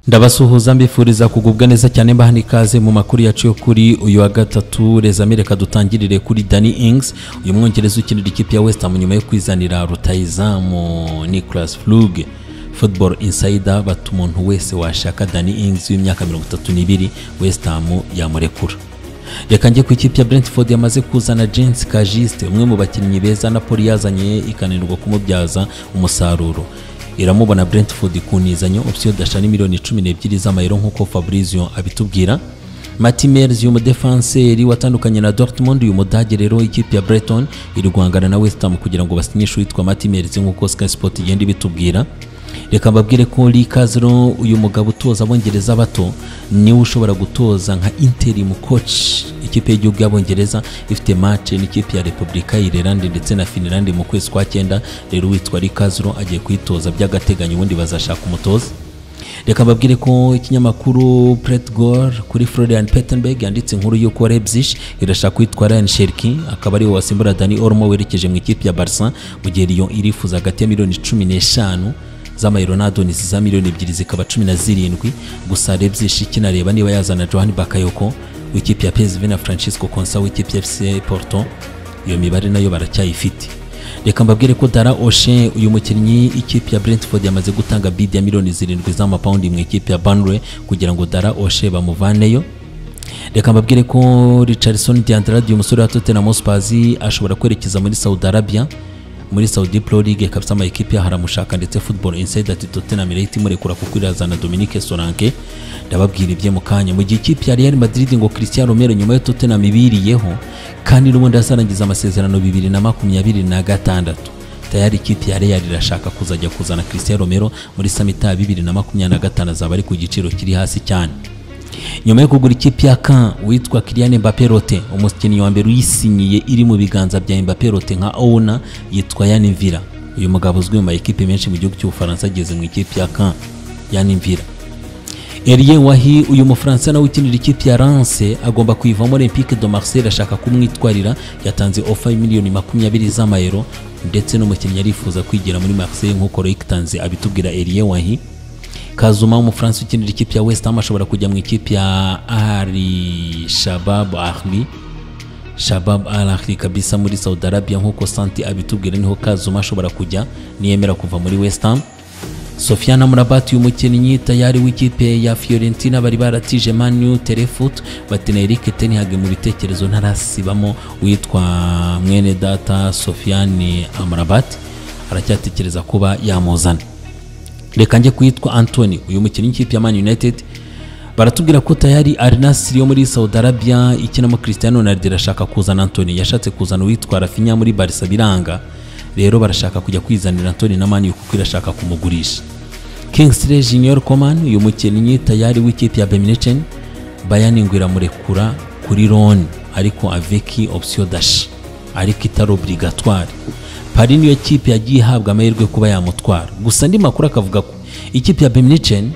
ndabasuhuza mbifuriza kugubwa neza cyane mbaha n'ikaze mu makuru yacu yo kuri uyu wa gatatu rezame reka dutangirire kuri Danny Ings uyu mwongereza ukinira ikipe ya West Ham nyuma yo kwizanira rutayizamu Nicolas Flug Football Insider bata umuntu wese washaka Danny Ings w'imyaka 32 West Ham yamurekura reka njye ku ikipe ya Brentford yamaze kuzana Jens Kajiste umwe mu bakinnyi beza Napoli yazanye ikananirwa kumubyaza umusaruro iramubona Brentford ku nizanyo option dashani miliyoni 12 z'amayero nk'uko Fabrizio abitubwira Mati Merz umudefanseri watandukanye na Dortmund uyu mudage rero ikipe ya Brighton iri guhangana na West Ham kugira ngo basinyishe uwitwa Mati Merz nk'uko Sky Sport igenda ibitubwira reka mbabwire ko Likazro uyu mugabo utoza abongereza bato niwe ushobora gutoza nka interim coach ikipe y'igihugu y'abongereza ifite match n'ikipe ya Repubulika y'Irlande ndetse na Finland mu kwezi kwa cyenda rero witwa Likazro agiye kuyitoza by'agateganyo ubundi bazashaka umutoza reka mbabwire ko ikinyamakuru Pretgor kuri Florian Pettenberg yanditse inkuru y'uko Leipzig irashaka kwitwa Ryan Cherki akaba ariwe wasimbura Dani Olmo werekeje mu ikipe ya Barca mu gihe Lyon irifuza hagati ya miliyoni cumi n'eshanu z'amayero na Adonis za miliyoni ebyiri zikaba cumi na zirindwi gusa Leipzig kinareba niba yazana Johan Bakayoko w'ikipe ya PSV na Francisco Konsa w'ikipe ya FC Porto iyo mibare nayo baracyayifite reka mbabwire ko Dara Oshe uyu mukinnyi ikipe ya Brentford yamaze gutanga bid ya miliyoni zirindwi z'amapawundi mu ikipe ya Burnley kugira ngo Dara Oshe bamuvaneyo reka mbabwire ko Richarlison Diandrade umusore wa Tottenham Hotspur ashobora kwerekeza muri Saudi Arabia muri Saudi Pro League kabisa ama ekipe haramushaka ndetse Football Insider ati Tottenham Rate murekura kuko irazana Dominique Solanke ndababwira ibye mu kanya mu gihe ikipe ya Real Madrid ngo Cristiano Romero nyuma yo Tottenham ibiriyeho kandi n'ubundi azarangiza amasezerano 2026 tayari ikipe ya Real irashaka kuzajya kuzana Cristiano Romero muri summit ya 2026 azaba ari ku giciro kiri hasi cyane nyuma yo kugura ikipe ya Caen witwa Kylian Mbappé Rote umukinnyi wa mbere uyisinyiye iri mu biganza bya Mbappé Rote nka owner yitwa Yann Vira uyu mugabo uzwi mu makipe menshi mu gihugu cy'Ubufaransa ageze mu ikipe ya Caen Yann Vira Elie Wahi uyu mufaransa nawe ukinira ikipe ya Lens agomba kuyivamo Olympique de Marseille ashaka kumwitwarira yatanze ofa miliyoni makumyabiri z'amayero ndetse n'umukinnyi arifuza kwigira muri Marseille nk'uko Loic abitubwira Elie Wahi Kazuma w'umufaransa ukinira ikipe ya West Ham ashobora kujya mu ikipe ya Ahli Shabab Ahli Shabab Al Ahli kabisa muri Saudi Arabia nk'uko Santi abitubwira niho Kazuma ashobora kujya niyemera kuva muri West Ham Sofiana Mrabat umukinnyi tayari w'ikipe ya Fiorentina bari baratije Man U Telefoot batena Eric Ten Hag mu bitekerezo ntarasibamo witwa mwene data Sofiane Amrabat aracyatekereza kuba yamuzana reka njye kwitwa Anthony uyu mukinnyi w'ikipe ya Man United baratubwira ko tayari Al Nassr yo muri Saudi Arabia ikinamo Cristiano Ronaldo irashaka kuzana Anthony yashatse kuzana uwitwa Rafinha muri Barca biranga rero barashaka kujya kwizanira Anthony na Man kuko irashaka kumugurisha Kingsley Junior Coman uyu mukinnyi tayari w'ikipe ya Bayern Bayern ngo iramurekura kuri loan ariko avec option d'achat ariko itari obligatoire hari niyo kipe yagiye ihabwa amahirwe kuba yamutwara gusa andi makuru akavuga ko ikipe ya Bayern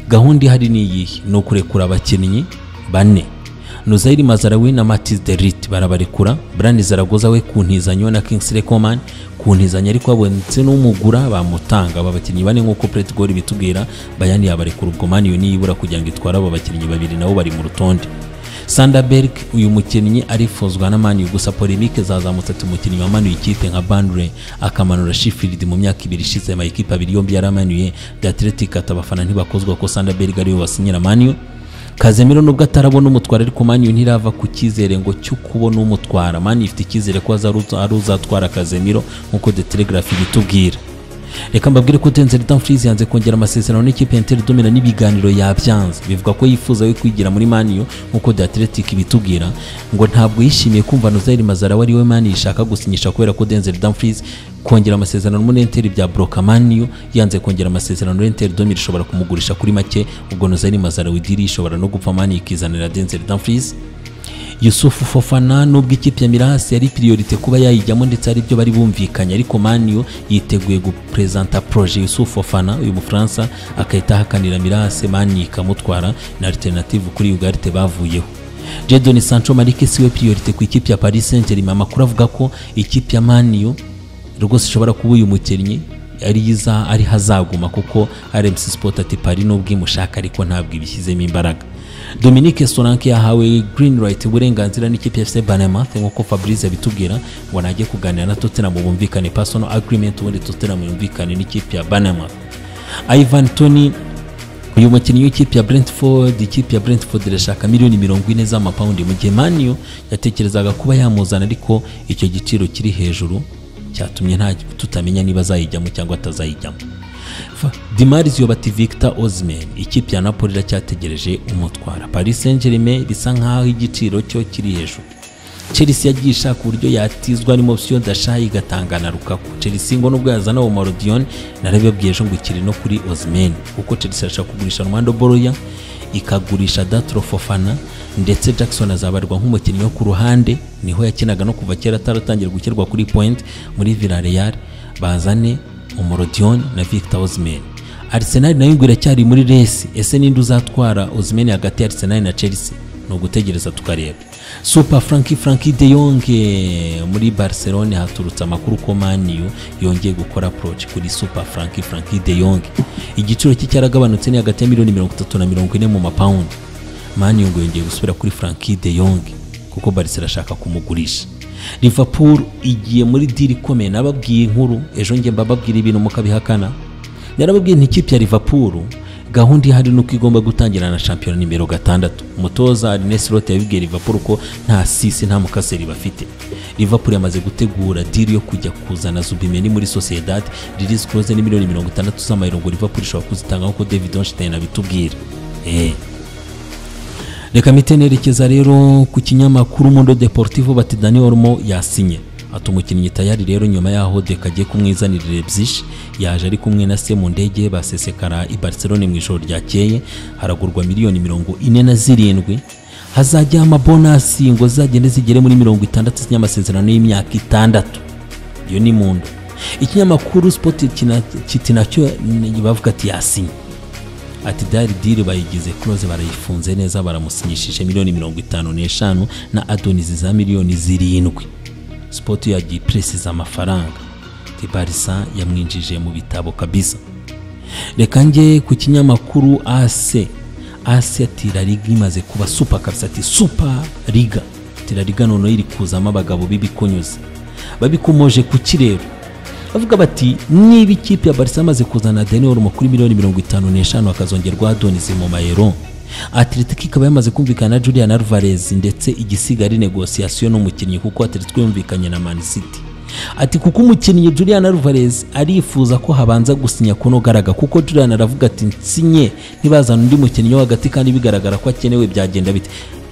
gahunda ihari ni iyihe ni ukurekura abakinnyi bane Nuzairi Mazarawi na Matiz Derit barabarekura Brani Zaragoza we ku ntizanyo na Kingsley Coman ku ntizanyo ariko abonetse n'umugura bamutanga aba bakinnyi bane nk'uko Pret Gol bitubwira Bayani yabarekura ubwo Man United ibura kugira ngo itware abo bakinnyi babiri nabo bari mu rutonde Sanderberg uyu mukinnyi arifuzwa na Manu gusa polemique zazamutse ati umukinnyi wa Manu ikipe nka Bandre akamanura Sheffield mu myaka ibiri ishize ama ikipe abiri yombi yaramanuye The Athletic atabafana ntibakozwa ko Sanderberg ariwe wasinyira Manu Kazemiro nubwo atarabona umutwara ariko Manu ntirava ku cyizere ngo cyo kubona umutwara Manu ifite icyizere ko azatwara Kazemiro nkuko The Telegraph ibitubwira reka mbabwire ko Denzel Dumfries yanze kongera amasezerano n'ikipe ya Inter Domina n'ibiganiro yabyanze bivuga ko yifuza we kwigira muri Manu nk'uko The Athletic ibitubwira ngo ntabwo yishimiye kumva Nozaire Mazarawi ari we Manu yishaka gusinyisha kubera ko Denzel Dumfries kongera amasezerano muri Inter bya Broka Manu yanze kongera amasezerano Inter Domina ishobora kumugurisha kuri make ubwo Nozaire Mazarawi diri ishobora no gupfa Manu ikizanira Denzel Dumfries Yusufu Fofana nubwo ikipe ya Mirasi yari priorite kuba yayijyamo ndetse ari byo bari bumvikanye ariko Manio yiteguye gupresenta projet Yusufu Fofana uyu mufaransa akahita ahakanira Mirasi Manio ikamutwara na alternative kuri Ugarte bavuyeho Jadon Sancho Marque siwe priorite ku ikipe ya Paris Saint-Germain amakuru avuga ko ikipe ya Manio rwose ishobora kuba uyu mukinnyi ariza ariho azaguma kuko rmc sport ati pari n'ubwo imushaka ariko ntabwo ibishyizemo imbaraga dominique solanke yahawe green light uburenganzira n'ikipe ya fc banemate nk'uko fabrice abitubwira ngo najye kuganira na tottenham bumvikane personal agreement ubundi tottenham yumvikane n'ikipe ya banemate ivan tony uyu mukinnyi w'ikipe ya Brentford ikipe ya Brentford irashaka miliyoni mirongo ine z'amapawundi mu gihe Manu yatekerezaga kuba yamuzana ariko icyo giciro kiri hejuru cyatumye nta tutamenya niba azayijyamo cyangwa atazayijyamo Dimarizio bati Victor Osimhen ikipe ya Napoli iracyategereje umutwara Paris Saint-Germain bisa nkaho igiciro cyo kiri hejuru Chelsea yagiye ishaka uburyo yatizwa ni option Dashayi igatanga na Lukaku Chelsea ngo nubwo yazana uwo Marodion narebe bwiyeje ngo ikiri no kuri Osimhen kuko Chelsea irashaka kugurisha Armando Boroya ikagurisha Datro Fofana ndetse Jackson azabarwa nk'umukinnyi wo ku ruhande niho yakinaga no kuva kera ataratangira gukirwa kuri point muri Villarreal bazane Omorodion na Victor Osimhen Arsenal nayo ngo iracyari muri resi ese ninde uzatwara Osimhen hagati ya Arsenal na Chelsea ni ugutegereza tukareba super franki franki de yonge muri barcelone haturutse amakuru ko maniyu yongeye gukora approach kuri super franki franki de yonge igiciro cye cyaragabanutse ni hagati ya miliyoni mirongo itatu na mirongo ine mu mapawundi maniyu ngo yongeye gusubira kuri franki de yonge kuko barisi irashaka kumugurisha liverpool igiye muri diri ikomeye nababwiye inkuru ejo njye mbababwira ibintu mukabihakana narababwiye ntikipe ya liverpool gahunda ihari nuko igomba gutangira na shampiyona nimero gatandatu umutoza Arnes Slot yabibwiye Liverpool ko nta sisi nta mukaseri bafite Liverpool yamaze gutegura deal yo kujya kuzana Zubimendi muri Sociedad release clause ni miliyoni mirongo itandatu z'amayero ngo Liverpool ishobora kuzitanga nk'uko David Onstein abitubwira eh reka mite nerekeza rero ku kinyamakuru Mundo Deportivo bati Dani Olmo yasinye ati umukinnyi tayari rero nyuma yaho deka agiye kumwizanira Leipzig yaje ari kumwe na se mu ndege basesekara i Barcelone mu ijoro ryakeye haragurwa miliyoni mirongo ine na zirindwi hazajyaho amabonasi ngo zagende zigere muri mirongo itandatu z'inyamasezerano y'imyaka itandatu iyo ni mu nda ikinyamakuru sipoti kiti nacyo bavuga ati yasinye ati dari diri bayigize kuroze barayifunze neza baramusinyishije miliyoni mirongo itanu n'eshanu na adonizi za miliyoni zirindwi sipoti yagiye iperesiza amafaranga tibarisa yamwinjije mu bitabo kabisa reka njye ku kinyamakuru ase ase ati la liga imaze kuba supa kabisa ati supa liga ati la liga noneho iri kuzamo abagabo b'ibikonyuze babikomoje ku kirere bavuga bati niba ikipe ya barisa amaze kuzana deni kuri miliyoni mirongo itanu n'eshanu hakazongerwa adonizi mu mayero Atletico ikaba yamaze kumvikana na Julian Alvarez ndetse igisiga ari negociation n'umukinnyi kuko Atletico yumvikanye na Man City ati kuko umukinnyi Julian Alvarez arifuza ko habanza gusinya kuno garaga kuko Julian aravuga ati nsinye nibazana undi mukinnyi wo hagati kandi bigaragara ko akenewe byagenda bite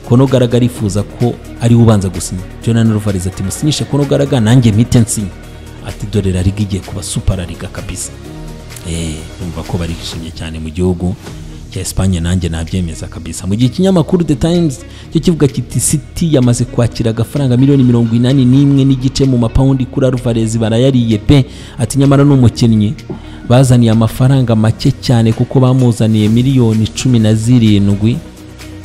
kono garaga arifuza ko ari ubanza gusinya Julian Alvarez ati musinyishe kono garaga nanjye mpite nsinye ati dore la liga igiye kuba super liga kabisa eh umva ko barishimye cyane mu gihugu cya Espagne nanjye nabyemeza kabisa mu gihe ikinyamakuru The Times cyo kivuga kiti City yamaze kwakira agafaranga miliyoni mirongo inani n'imwe n'igice mu mapawundi kuri Alvarez barayariye pe ati nyamara n'umukinnyi bazaniye amafaranga make cyane kuko bamuzaniye miliyoni cumi na zirindwi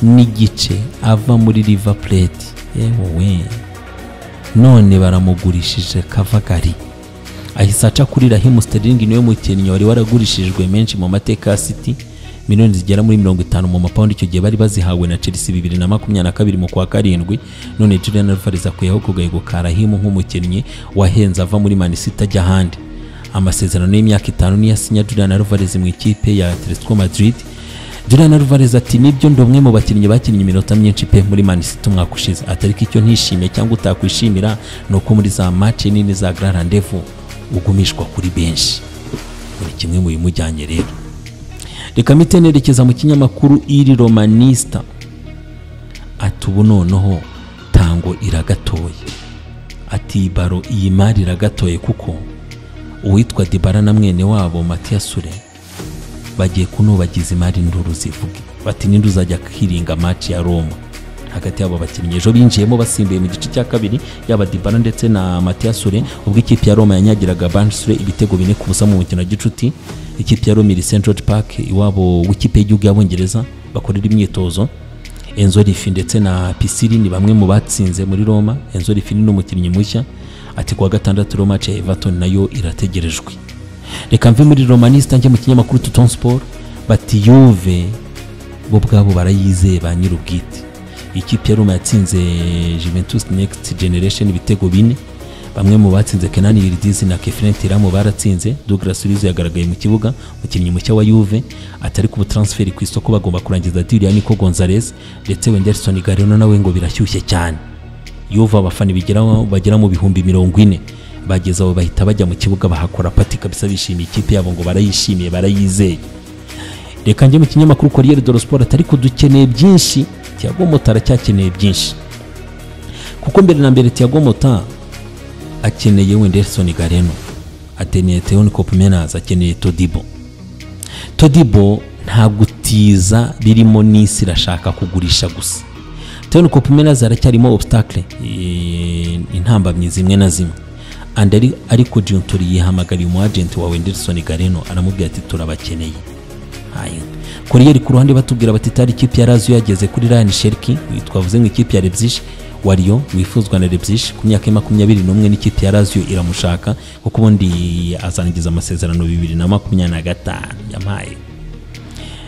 n'igice ava muri River Plate yewe none baramugurishije Kavagari ahise aca kuri Raheem Sterling niwe mukinnyi wari waragurishijwe menshi mu mateka ya City miliyoni zigera muri mirongo itanu mu mapawundi icyo gihe bari bazihawe na Chelsea bibiri na makumyabiri na kabiri mu kwa karindwi none Julian Alvarez akuyeho ku gahego ka Rahimu nk'umukinnyi wahenze ava muri Man City ajya ahandi amasezerano y'imyaka itanu niyo asinya Julian Alvarez mu ikipe ya Atletico Madrid Julian Alvarez ati nibyo ndi umwe mu bakinnyi bakinnye iminota myinshi pe muri Man City umwaka ushize atari icyo ntishimiye cyangwa utakwishimira ni uko muri za match nini za Grand Rendezvous ugumishwa kuri benshi ni kimwe mu bimujyanye rero reka mite nerekeza mu kinyamakuru iri romanista ati ubu noneho tango iragatoye ati baro iyi mari iragatoye kuko uwitwa dibara na mwene wabo matiyasure bagiye kunubagiza imari nduru zivuge bati ninde uzajya kwiringa maci ya roma hagati y'abo bakinnyi ejo binjiyemo basimbuye mu gice cya kabiri yaba dibara ndetse na matiyasure ubwo ikipe ya roma yanyagiraga banisure ibitego bine ku busa mu mukino wa gicuti ikipe ya Romiri St George Park iwabo w'ikipe y'igihugu y'abongereza bakorera imyitozo Enzo Rifi ndetse na Pisiri ni bamwe mu batsinze muri Roma Enzo Rifi ni n'umukinnyi mushya ati kuwa gatandatu Roma ya Everton nayo irategerejwe reka mve muri romanista njye mu kinyamakuru tutoni siporo bati yuve bo ubwabo barayizeye ba nyir'ubwite ikipe ya roma yatsinze Juventus next generation ibitego bine bamwe mu batsinze kenani yiridizi na kefirin tiramu baratsinze douglas urizo yagaragaye mu kibuga umukinnyi mushya wa yuve atari ku transfer ku isoko bagomba kurangiza diri ya niko gonzalez ndetse wenderson garino nawe ngo birashyushye cyane yuve abafana bigeraho bagera mu bihumbi mirongo ine bageze aho bahita bajya mu kibuga bahakora pati kabisa bishimiye ikipe yabo ngo barayishimiye barayizeye reka njye mu kinyamakuru Corriere dello Sport atari ko dukeneye byinshi Thiago Motta aracyakeneye byinshi kuko mbere na mbere Thiago Motta akeneye Wenderson Gareno akeneye Teon Koopmeiners akeneye Todibo Todibo nta gutiza birimo n'isi irashaka kugurisha gusa Teon Koopmeiners aracyarimo obstacle eh, intambamyi zimwe na zimwe and ari- ariko Giuntori yihamagariye umu agent wa Wenderson Gareno aramubwira ati turabakeneye koriyeri ku ruhande batubwira bati itari ikipe ya raziyo yageze kuri rayani sheriki twavuze ngo ikipe ya rebyishi wariyo wifuzwa na rebyishi ku myaka ya makumyabiri n'umwe n'ikipe ya raziyo iramushaka kuko ubundi azangiza amasezerano bibiri na makumyabiri na gatanu yampaye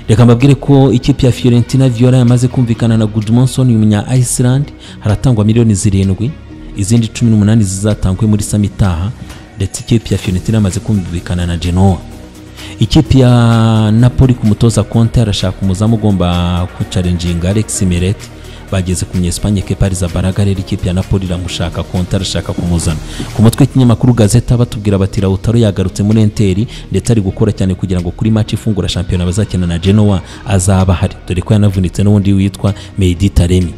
reka mbabwire ko ikipe ya Fiorentina Viola yamaze kumvikana na Gudmundsson umunya Iceland haratangwa miliyoni zirindwi izindi cumi n'umunani zizatangwe muri sami itaha ndetse ikipe ya Fiorentina yamaze kumvikana na Genoa ikipe ya Napoli ku mutoza Conte arashaka umuzamu ugomba kucarenjinga Alex Meret bageze ku Espanye Kepa Arrizabalaga rero ikipe ya Napoli iramushaka Conte arashaka kumuzana ku mutwe w'ikinyamakuru Gazeta batubwira bati Lautaro yagarutse muri Inter ndetse ari gukora cyane kugira ngo kuri match ifungura shampiyona bazakina na Genoa azaba ahari dore ko yanavunitse n'undi witwa Mehdi Taremi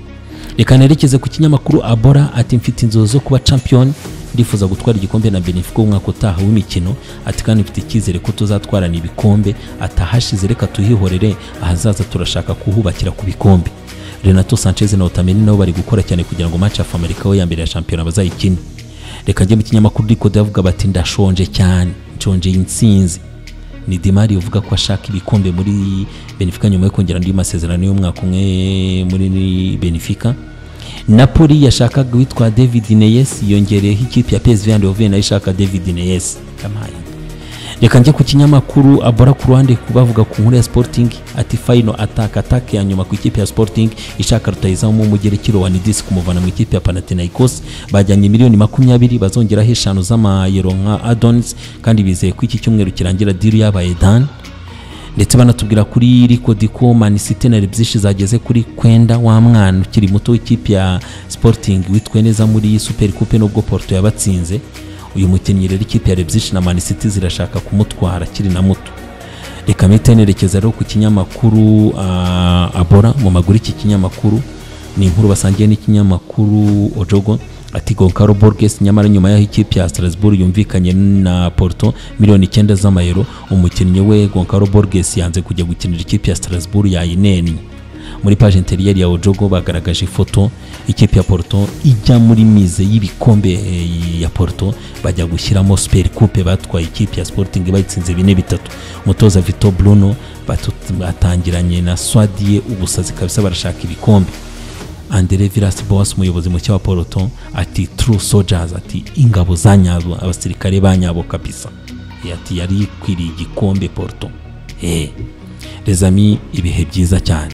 reka nerekeze ku kinyamakuru abora ati mfite inzozi zo kuba champion ndifuza gutwara igikombe na benefico umwaka utaha w'imikino ati kandi mfite icyizere ko tuzatwarana ibikombe atahashize reka tuhihorere ahazaza turashaka kuhubakira ku bikombe renato sanchez na otameni nabo bari gukora cyane kugira ngo match of america we ya mbere ya shampiyona bazayikine reka njye mu kinyamakuru riko ndavuga bati ndashonje cyane nshonje insinzi ni Dimari uvuga ko ashaka ibikombe muri Benfica nyuma yo kongera andi masezerano y'umwaka umwe muri Benfica Napoli yashakaga witwa David Neres yongereyeho ikipe ya PSV and Oven nayo ishaka David Neres kamaye reka njye ku kinyamakuru abora ku ruhande ku- bavuga ku nkuru ya Sporting ati final attack attack ya nyuma ku ikipe ya Sporting ishaka rutayizamu umugereki Rowanidis kumuvana mu ikipe ya Panathinaikos bajyanye miliyoni makumyabiri bazongeraho eshanu z'amayero nka Adonis kandi bizeye ko iki cyumweru kirangira diri yabaye done ndetse banatubwira kuri Rico Dico Man City na Leipzig zageze kuri kwenda wa mwana ukiri muto w'ikipe ya Sporting witwe neza muri Super Coupe nubwo Porto yabatsinze uyu mukinnyi rero ikipe ya Leipzig na Man City zirashaka kumutwara akiri na muto reka mpite nerekeza rero ku kinyamakuru ah, abora mu maguru iki kinyamakuru ni inkuru basangiye n'ikinyamakuru ojogo ati Goncalo Borges nyamara nyuma y'aho ikipe ya Strasbourg yumvikanye na Porto miliyoni icyenda z'amayero umukinnyi we Goncalo Borges yanze kujya gukinira ikipe ya Strasbourg yayinennye muri page interiyeri ya Ojogo bagaragaje ifoto ikipe ya Porto ijya muri mize y'ibikombe eh, ya Porto bajya gushyiramo Super Coupe batwaye ikipe ya Sporting bayitsinze bine bitatu umutoza Vito Bruno batu- batangiranye na Swadie ubusazi kabisa barashaka ibikombe Andre Villas Boas umuyobozi mushya wa Poroto ati True Soldiers ati ingabo za nyabo abasirikare ba nyabo kabisa Eh, ati yari ikwiriye igikombe Porto eh les amis ibihe byiza cyane